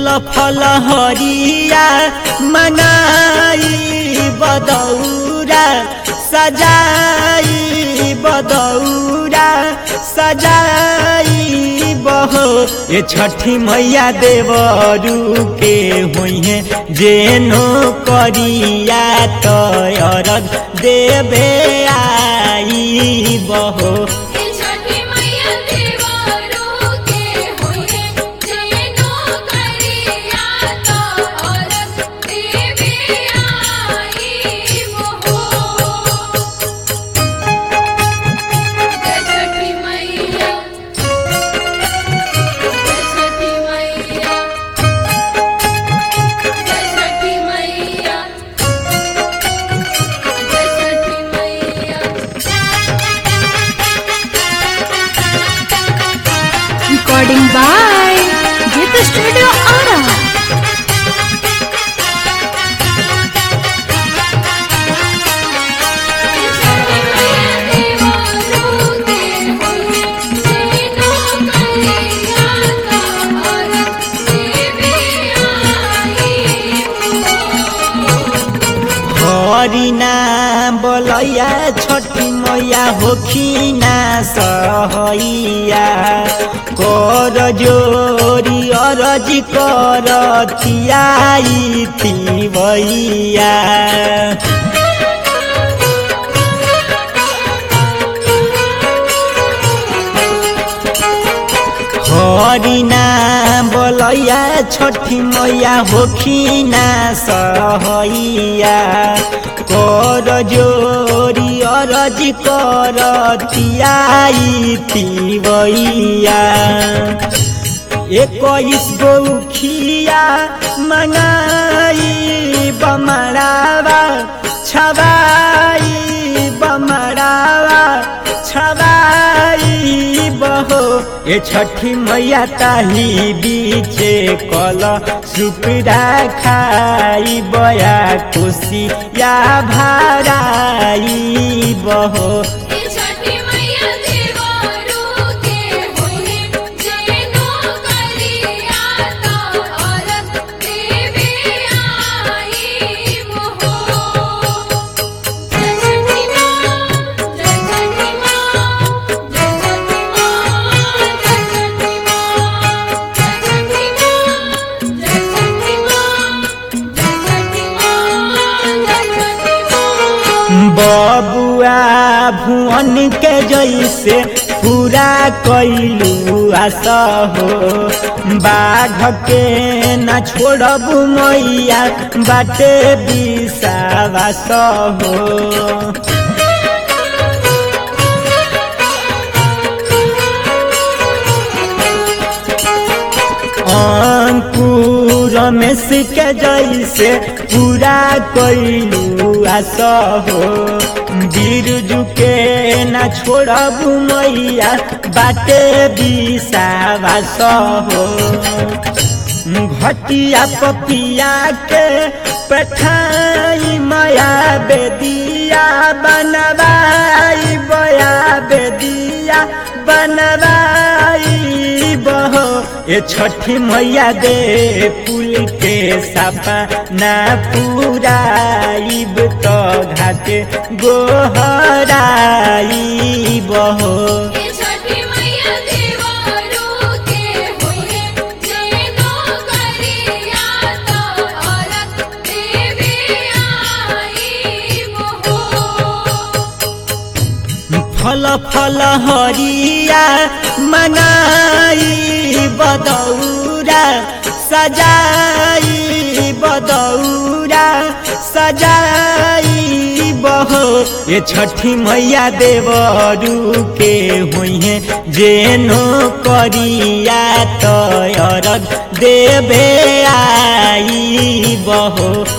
फल फल हरिया मनाई बदौरा सजाई बदौरा सजाई बहो ये छठी मैया देवरू के हुई जेनो करिया तयरग देवे आई बहो हे छठी मैया देवरू के होए जेनो करिया तो औरत देवे आई मोहो जय छठी मैया जय छठी मैया जय छठी मैया जय छठी मैया Recording by Gita Studio Ara. हरिना बोलैया छठी मैया होखिना सहैया कर जोरी अरज कर थियाई थिवैया हरिना बोलैया छठी मैया होखिना सहैया कर जोरी अरज कर तियाई तिवैया इक्कीस गौखिया मनाई बमरावा छबाई बमरावा छबाई बहो ये छठी मैया ताही बीचे कल सुपड़ा खाई बया खुशी या भाराई बहो छठी मैया देवरू के होए जेनो करिया तो औरत देवे आई मोहो जय छठी माँ जय छठी माँ जय छठी माँ जय छठी माँ जय छठी माँ जय छठी माँ जय छठी माँ जय छठी माँ बबुआ भुवन के जैसे पूरा कैलू आशा हो बाघ के न छोड़ब मैया बाटे विश्वास हो अंकुर रमेश के जैसे पूरा कैलू आशा हो बिरजू के न छोड़ब मैया बाटे विश्वास हो घटिया पपिया के पठाई माया बेदिया बनवाई बया बेदिया बनवाई बहो ये छठी मैया दे पुल के सपा ना पूराइब तो घाटे गोहराई बहो ये छठी मैया देवरू के होए जेनो करिया तो औरत देवे आई मोहो फल फल हरिया मनाई बदौरा सजाई बदौरा सजाई बहो ये छठी मैया देवरू के हुई जेनो करिया तयरग देवे आई बहो